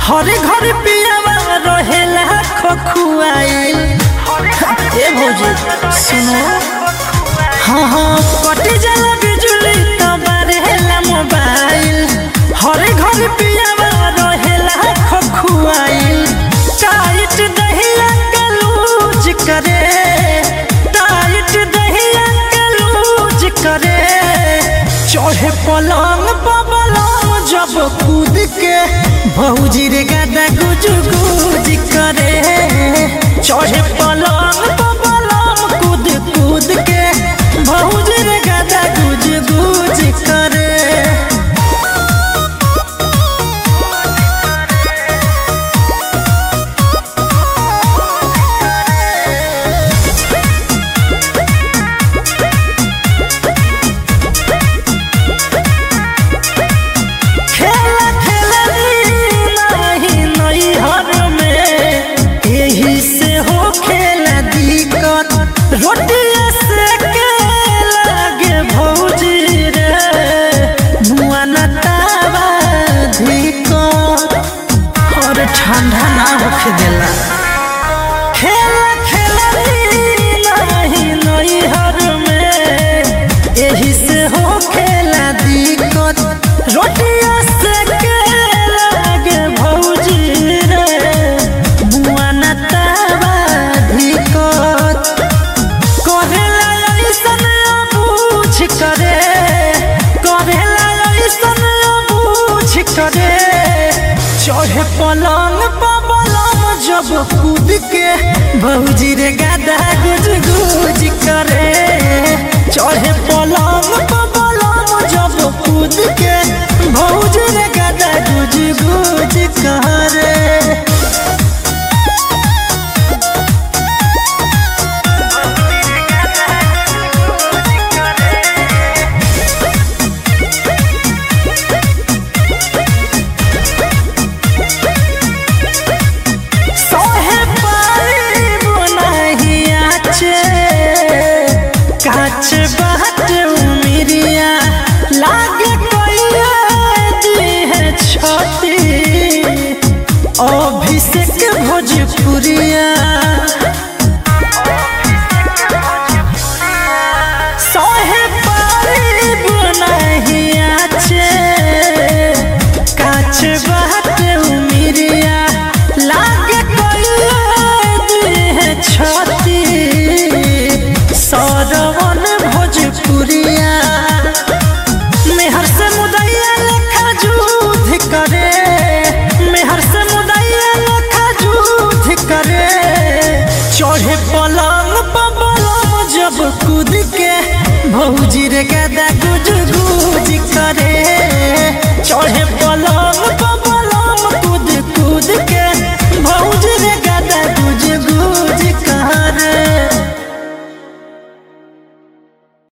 हरे घर पियावा रहेला खखुआइल ए भौजी सुनो हाँ हाँ कटे जाला बिजुली तो बारेला मोबाइल हरे घर पियावा रहेला खखुआइल टाइट दहिया के लूज करे टाइट दहिया के लूज करे चढ़े पलंग पलंग जब कूद के भौजी रे गादा गुज गुज करे चढ़े पलंग पलंग कूद कूद के भौजी रे गादा गुज गुज करे खेला खेलनी नहीं नैहर में यही से हो खेला दिक्कत रोटिया से के लागे भौजी रे मुआ न तावा धिक्कत और ठंडा ना होखे देला खेला खेलनी नहीं नैहर में यही से हो खेला दिक्कत रोटिया से के लागे भौजी रे बुआ न तावा धिक्कत करेला ऐसन बूझ करे करेला ऐसन बूझ करे चढ़े पलंग पलंग जब कूद के भौजी रे गादा गुज गुज करे चढ़े पलंग पलंग जब कूद के भौजी रे गादा गुज गुज करे सोहे पाइब नहीं आचे काच बाट उमिरिया लागे कोइया दी है छती अभिषेक भोजपुरिया सोहे पाइब नहीं आचे काच बाट उमिरिया लागे कोइया दी है छती सरवन भोजपुरिया मेहर से मुदैया लेखा जुध करे मेहर से मुदैया लेखा जुध करे चढ़े पलंग पलंग जब कूद के भौजी रे गादा गुज